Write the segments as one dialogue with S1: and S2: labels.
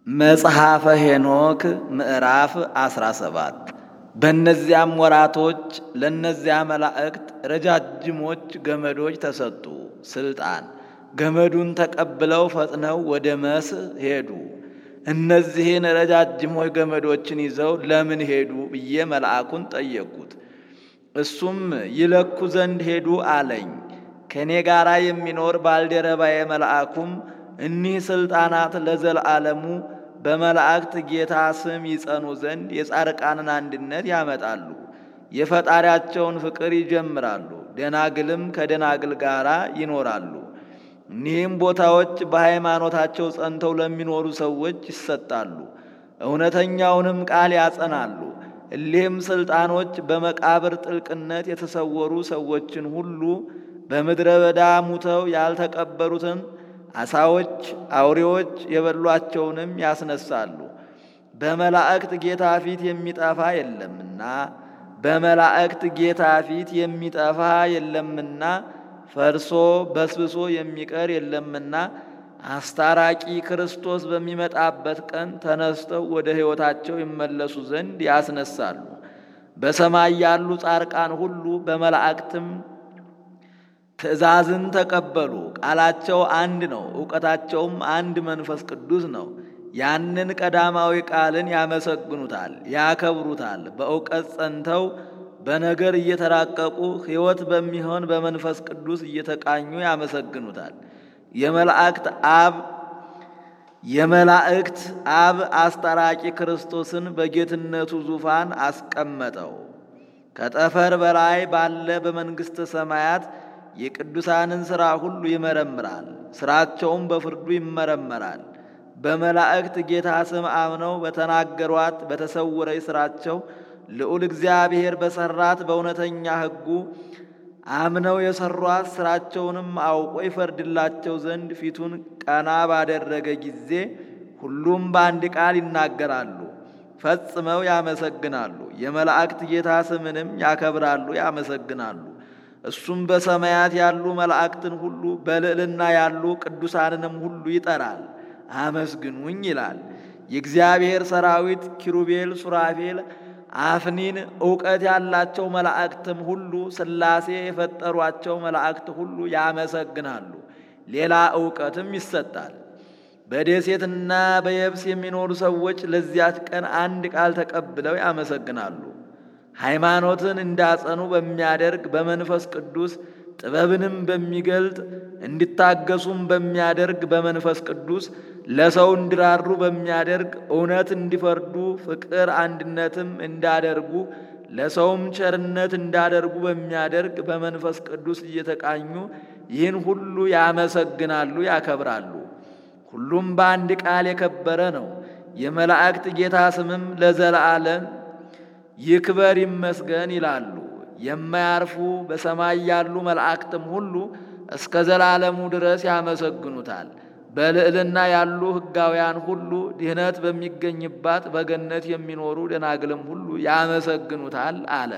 S1: መጽሐፈ ሄኖክ ምዕራፍ 17 በእነዚያም ወራቶች ለእነዚያ መላእክት ረጃጅሞች ገመዶች ተሰጡ። ስልጣን ገመዱን ተቀብለው ፈጥነው ወደ መስህ ሄዱ። እነዚህን ረጃጅሞች ገመዶችን ይዘው ለምን ሄዱ ብዬ መልአኩን ጠየቅኩት። እሱም ይለኩ ዘንድ ሄዱ አለኝ። ከእኔ ጋር የሚኖር ባልደረባዬ መልአኩም እኒህ ሥልጣናት ለዘላለሙ በመላእክት ጌታ ስም ይጸኑ ዘንድ የጻድቃንን አንድነት ያመጣሉ፣ የፈጣሪያቸውን ፍቅር ይጀምራሉ፣ ደናግልም ከደናግል ጋር ይኖራሉ። እኒህም ቦታዎች በሃይማኖታቸው ጸንተው ለሚኖሩ ሰዎች ይሰጣሉ፣ እውነተኛውንም ቃል ያጸናሉ። እሊህም ሥልጣኖች በመቃብር ጥልቅነት የተሰወሩ ሰዎችን ሁሉ በምድረ በዳ ሙተው ያልተቀበሩትን አሳዎች፣ አውሬዎች የበሏቸውንም ያስነሳሉ። በመላእክት ጌታ ፊት የሚጠፋ የለምና በመላእክት ጌታ ፊት የሚጠፋ የለምና ፈርሶ በስብሶ የሚቀር የለምና አስታራቂ ክርስቶስ በሚመጣበት ቀን ተነስተው ወደ ሕይወታቸው ይመለሱ ዘንድ ያስነሳሉ። በሰማይ ያሉ ጻድቃን ሁሉ በመላእክትም ትእዛዝን ተቀበሉ። ቃላቸው አንድ ነው፣ እውቀታቸውም አንድ መንፈስ ቅዱስ ነው። ያንን ቀዳማዊ ቃልን ያመሰግኑታል፣ ያከብሩታል። በእውቀት ጸንተው በነገር እየተራቀቁ ሕይወት በሚሆን በመንፈስ ቅዱስ እየተቃኙ ያመሰግኑታል። የመላእክት አብ የመላእክት አብ አስታራቂ ክርስቶስን በጌትነቱ ዙፋን አስቀመጠው። ከጠፈር በላይ ባለ በመንግሥተ ሰማያት የቅዱሳንን ሥራ ሁሉ ይመረምራል፣ ሥራቸውም በፍርዱ ይመረመራል። በመላእክት ጌታ ስም አምነው በተናገሯት በተሰወረች ሥራቸው ልዑል እግዚአብሔር በሠራት በእውነተኛ ሕጉ አምነው የሠሯት ሥራቸውንም አውቆ ይፈርድላቸው ዘንድ ፊቱን ቀና ባደረገ ጊዜ ሁሉም በአንድ ቃል ይናገራሉ፣ ፈጽመው ያመሰግናሉ። የመላእክት ጌታ ስምንም ያከብራሉ፣ ያመሰግናሉ። እሱም በሰማያት ያሉ መላእክትን ሁሉ በልዕልና ያሉ ቅዱሳንንም ሁሉ ይጠራል፣ አመስግኑኝ ይላል። የእግዚአብሔር ሰራዊት ኪሩቤል፣ ሱራፌል፣ አፍኒን እውቀት ያላቸው መላእክትም ሁሉ ሥላሴ የፈጠሯቸው መላእክት ሁሉ ያመሰግናሉ። ሌላ እውቀትም ይሰጣል። በደሴትና በየብስ የሚኖሩ ሰዎች ለዚያች ቀን አንድ ቃል ተቀብለው ያመሰግናሉ። ሃይማኖትን እንዳጸኑ በሚያደርግ በመንፈስ ቅዱስ ጥበብንም በሚገልጥ እንዲታገሱም በሚያደርግ በመንፈስ ቅዱስ ለሰው እንዲራሩ በሚያደርግ እውነት እንዲፈርዱ ፍቅር አንድነትም እንዳደርጉ ለሰውም ቸርነት እንዳደርጉ በሚያደርግ በመንፈስ ቅዱስ እየተቃኙ ይህን ሁሉ ያመሰግናሉ፣ ያከብራሉ። ሁሉም በአንድ ቃል የከበረ ነው። የመላእክት ጌታ ስምም ለዘላለም ይክበር ይመስገን ይላሉ። የማያርፉ በሰማይ ያሉ መላእክትም ሁሉ እስከ ዘላለሙ ድረስ ያመሰግኑታል። በልዕልና ያሉ ሕጋውያን ሁሉ ድህነት በሚገኝባት በገነት የሚኖሩ ደናግልም ሁሉ ያመሰግኑታል አለ።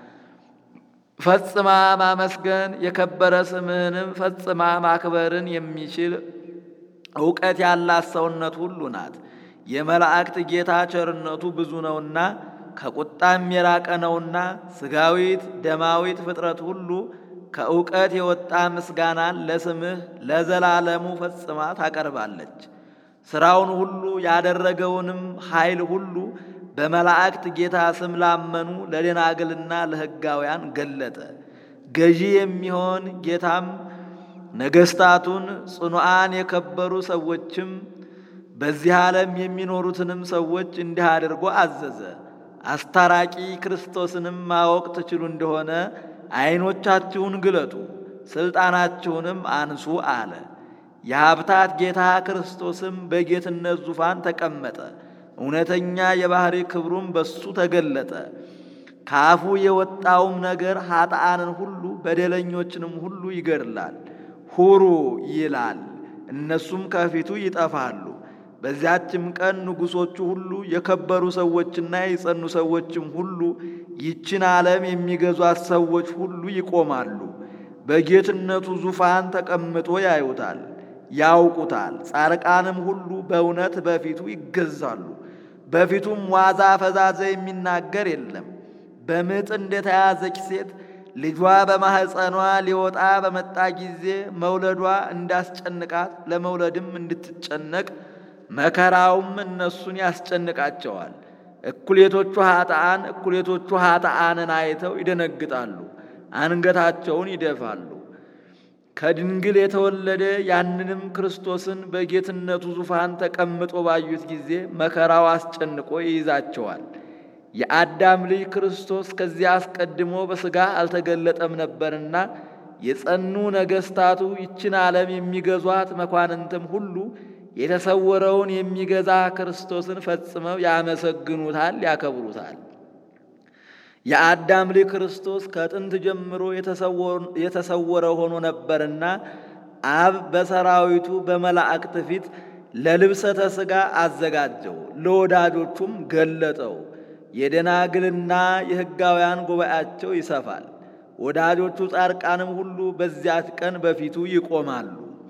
S1: ፈጽማ ማመስገን የከበረ ስምህንም ፈጽማ ማክበርን የሚችል እውቀት ያላት ሰውነት ሁሉ ናት። የመላእክት ጌታ ቸርነቱ ብዙ ነውና ከቁጣም የራቀ ነውና ስጋዊት ደማዊት ፍጥረት ሁሉ ከእውቀት የወጣ ምስጋናን ለስምህ ለዘላለሙ ፈጽማ ታቀርባለች። ሥራውን ሁሉ ያደረገውንም ኃይል ሁሉ በመላእክት ጌታ ስም ላመኑ ለደናግልና ለሕጋውያን ገለጠ። ገዢ የሚሆን ጌታም ነገሥታቱን ጽኑዓን የከበሩ ሰዎችም በዚህ ዓለም የሚኖሩትንም ሰዎች እንዲህ አድርጎ አዘዘ። አስታራቂ ክርስቶስንም ማወቅ ትችሉ እንደሆነ ዐይኖቻችሁን ግለጡ፣ ሥልጣናችሁንም አንሱ አለ። የሀብታት ጌታ ክርስቶስም በጌትነት ዙፋን ተቀመጠ። እውነተኛ የባሕሪ ክብሩም በሱ ተገለጠ። ከአፉ የወጣውም ነገር ኃጥአንን ሁሉ በደለኞችንም ሁሉ ይገድላል። ሁሩ ይላል፣ እነሱም ከፊቱ ይጠፋሉ። በዚያችም ቀን ንጉሶቹ ሁሉ የከበሩ ሰዎችና የጸኑ ሰዎችም ሁሉ ይችን ዓለም የሚገዟት ሰዎች ሁሉ ይቆማሉ። በጌትነቱ ዙፋን ተቀምጦ ያዩታል። ያውቁታል። ጻርቃንም ሁሉ በእውነት በፊቱ ይገዛሉ። በፊቱም ዋዛ ፈዛዛ የሚናገር የለም። በምጥ እንደተያዘች ሴት ልጇ በማኅፀኗ ሊወጣ በመጣ ጊዜ መውለዷ እንዳስጨንቃት ለመውለድም እንድትጨነቅ መከራውም እነሱን ያስጨንቃቸዋል። እኩሌቶቹ ኃጥአን እኩሌቶቹ ኃጥአንን አይተው ይደነግጣሉ፣ አንገታቸውን ይደፋሉ። ከድንግል የተወለደ ያንንም ክርስቶስን በጌትነቱ ዙፋን ተቀምጦ ባዩት ጊዜ መከራው አስጨንቆ ይይዛቸዋል። የአዳም ልጅ ክርስቶስ ከዚያ አስቀድሞ በሥጋ አልተገለጠም ነበርና የጸኑ ነገሥታቱ ይችን ዓለም የሚገዟት መኳንንትም ሁሉ የተሰወረውን የሚገዛ ክርስቶስን ፈጽመው ያመሰግኑታል፣ ያከብሩታል። የአዳም ልጅ ክርስቶስ ከጥንት ጀምሮ የተሰወረ ሆኖ ነበርና አብ በሰራዊቱ በመላእክት ፊት ለልብሰተ ሥጋ አዘጋጀው፣ ለወዳጆቹም ገለጠው። የደናግልና የሕጋውያን ጉባኤያቸው ይሰፋል። ወዳጆቹ ጻድቃንም ሁሉ በዚያች ቀን በፊቱ ይቆማሉ።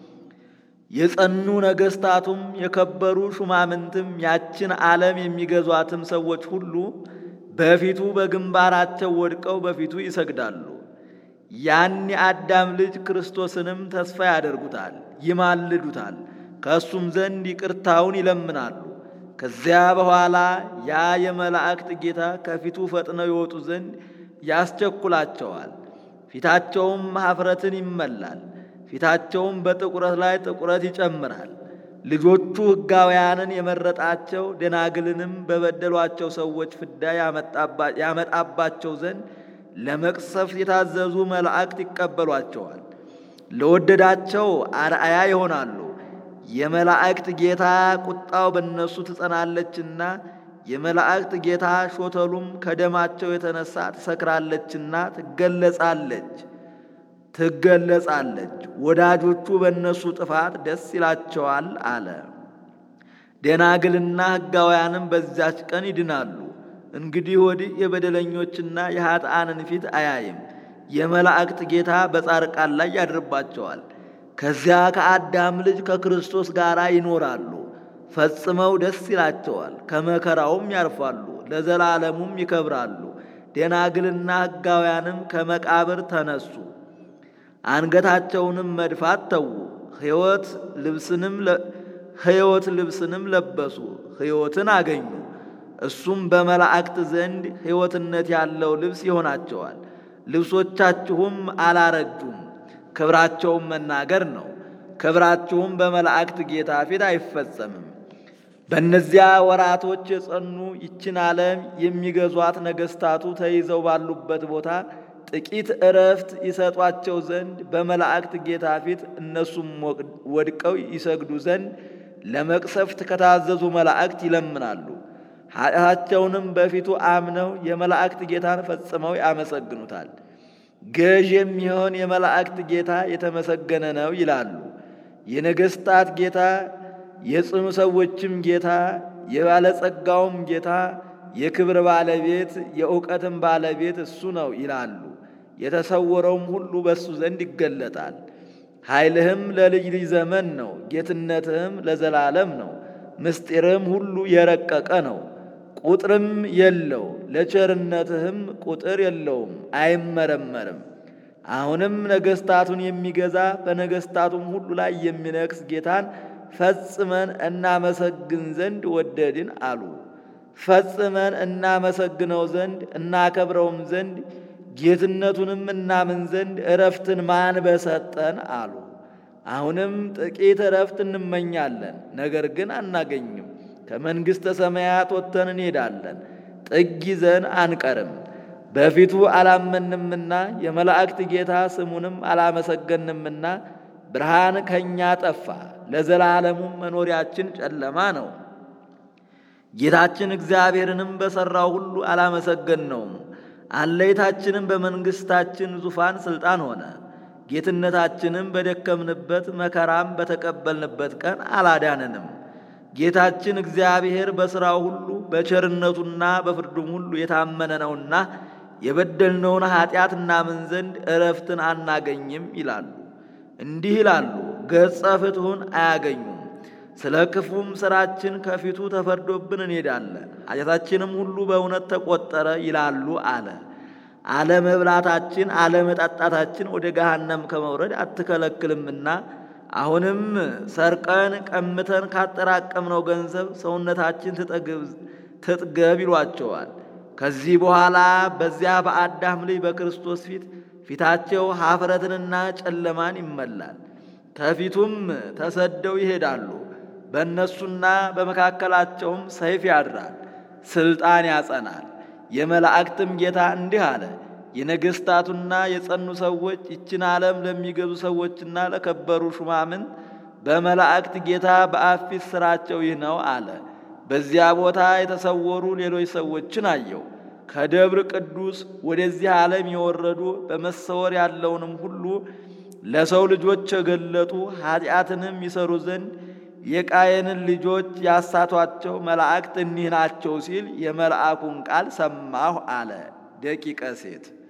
S1: የጸኑ ነገሥታቱም የከበሩ ሹማምንትም ያችን ዓለም የሚገዟትም ሰዎች ሁሉ በፊቱ በግንባራቸው ወድቀው በፊቱ ይሰግዳሉ። ያን የአዳም ልጅ ክርስቶስንም ተስፋ ያደርጉታል፣ ይማልዱታል፣ ከእሱም ዘንድ ይቅርታውን ይለምናሉ። ከዚያ በኋላ ያ የመላእክት ጌታ ከፊቱ ፈጥነው ይወጡ ዘንድ ያስቸኩላቸዋል። ፊታቸውም ኀፍረትን ይመላል፣ ፊታቸውም በጥቁረት ላይ ጥቁረት ይጨምራል። ልጆቹ ሕጋውያንን የመረጣቸው ደናግልንም በበደሏቸው ሰዎች ፍዳ ያመጣባቸው ዘንድ ለመቅሰፍት የታዘዙ መላእክት ይቀበሏቸዋል። ለወደዳቸው አርአያ ይሆናሉ። የመላእክት ጌታ ቁጣው በእነሱ ትጸናለችና የመላእክት ጌታ ሾተሉም ከደማቸው የተነሳ ትሰክራለችና ትገለጻለች ትገለጻለች። ወዳጆቹ በእነሱ ጥፋት ደስ ይላቸዋል አለ። ደናግልና ሕጋውያንም በዚያች ቀን ይድናሉ። እንግዲህ ወዲህ የበደለኞችና የኃጥአንን ፊት አያይም። የመላእክት ጌታ በጻርቃን ላይ ያድርባቸዋል። ከዚያ ከአዳም ልጅ ከክርስቶስ ጋር ይኖራሉ። ፈጽመው ደስ ይላቸዋል። ከመከራውም ያርፋሉ፣ ለዘላለሙም ይከብራሉ። ደናግልና ሕጋውያንም ከመቃብር ተነሱ። አንገታቸውንም መድፋት ተዉ። ሕይወት ልብስንም ሕይወት ልብስንም ለበሱ፣ ሕይወትን አገኙ። እሱም በመላእክት ዘንድ ሕይወትነት ያለው ልብስ ይሆናቸዋል። ልብሶቻችሁም አላረጁም፣ ክብራቸውም መናገር ነው። ክብራችሁም በመላእክት ጌታ ፊት አይፈጸምም። በእነዚያ ወራቶች የጸኑ ይችን ዓለም የሚገዟት ነገሥታቱ ተይዘው ባሉበት ቦታ ጥቂት እረፍት ይሰጧቸው ዘንድ በመላእክት ጌታ ፊት እነሱም ወድቀው ይሰግዱ ዘንድ ለመቅሰፍት ከታዘዙ መላእክት ይለምናሉ። ኃጢአታቸውንም በፊቱ አምነው የመላእክት ጌታን ፈጽመው ያመሰግኑታል። ገዥ የሚሆን የመላእክት ጌታ የተመሰገነ ነው ይላሉ። የነገሥታት ጌታ የጽኑ ሰዎችም ጌታ የባለጸጋውም ጌታ የክብር ባለቤት የእውቀትም ባለቤት እሱ ነው ይላሉ። የተሰወረውም ሁሉ በእሱ ዘንድ ይገለጣል። ኃይልህም ለልጅ ልጅ ዘመን ነው፣ ጌትነትህም ለዘላለም ነው። ምስጢርህም ሁሉ የረቀቀ ነው፣ ቁጥርም የለው። ለቸርነትህም ቁጥር የለውም፣ አይመረመርም። አሁንም ነገሥታቱን የሚገዛ በነገሥታቱም ሁሉ ላይ የሚነግስ ጌታን ፈጽመን እናመሰግን ዘንድ ወደድን አሉ። ፈጽመን እናመሰግነው ዘንድ እናከብረውም ዘንድ ጌትነቱንም እናምን ዘንድ እረፍትን ማን በሰጠን አሉ። አሁንም ጥቂት እረፍት እንመኛለን፣ ነገር ግን አናገኝም። ከመንግሥተ ሰማያት ወጥተን እንሄዳለን፣ ጥግ ይዘን አንቀርም። በፊቱ አላመንምና የመላእክት ጌታ ስሙንም አላመሰገንምና ብርሃን ከእኛ ጠፋ፣ ለዘላለሙም መኖሪያችን ጨለማ ነው። ጌታችን እግዚአብሔርንም በሠራው ሁሉ አላመሰገንነውም። አለይታችንም በመንግሥታችን ዙፋን ሥልጣን ሆነ። ጌትነታችንም በደከምንበት መከራም በተቀበልንበት ቀን አላዳነንም። ጌታችን እግዚአብሔር በሥራው ሁሉ በቸርነቱና በፍርዱም ሁሉ የታመነ ነውና የበደልነውን ኃጢአት እናምን ዘንድ እረፍትን አናገኝም ይላሉ። እንዲህ ይላሉ፣ ገጸ ፍትሑን አያገኙም። ስለ ክፉም ሥራችን ከፊቱ ተፈርዶብን እንሄዳለን፣ ኃጢአታችንም ሁሉ በእውነት ተቆጠረ ይላሉ አለ። አለመብላታችን አለመጠጣታችን ወደ ገሃነም ከመውረድ አትከለክልምና አሁንም ሰርቀን ቀምተን ካጠራቀምነው ገንዘብ ሰውነታችን ትጥገብ ይሏቸዋል። ከዚህ በኋላ በዚያ በአዳም ልጅ በክርስቶስ ፊት ፊታቸው ኀፍረትንና ጨለማን ይመላል። ከፊቱም ተሰደው ይሄዳሉ። በእነሱና በመካከላቸውም ሰይፍ ያድራል፣ ሥልጣን ያጸናል። የመላእክትም ጌታ እንዲህ አለ፣ የነገሥታቱና የጸኑ ሰዎች ይችን ዓለም ለሚገዙ ሰዎችና ለከበሩ ሹማምንት በመላእክት ጌታ በአብ ፊት ሥራቸው ይህ ነው አለ። በዚያ ቦታ የተሰወሩ ሌሎች ሰዎችን አየው። ከደብር ቅዱስ ወደዚህ ዓለም የወረዱ በመሰወር ያለውንም ሁሉ ለሰው ልጆች የገለጡ ኃጢአትንም ይሰሩ ዘንድ የቃየንን ልጆች ያሳቷቸው መላእክት እኒህ ናቸው ሲል የመልአኩን ቃል ሰማሁ አለ። ደቂቀ ሴት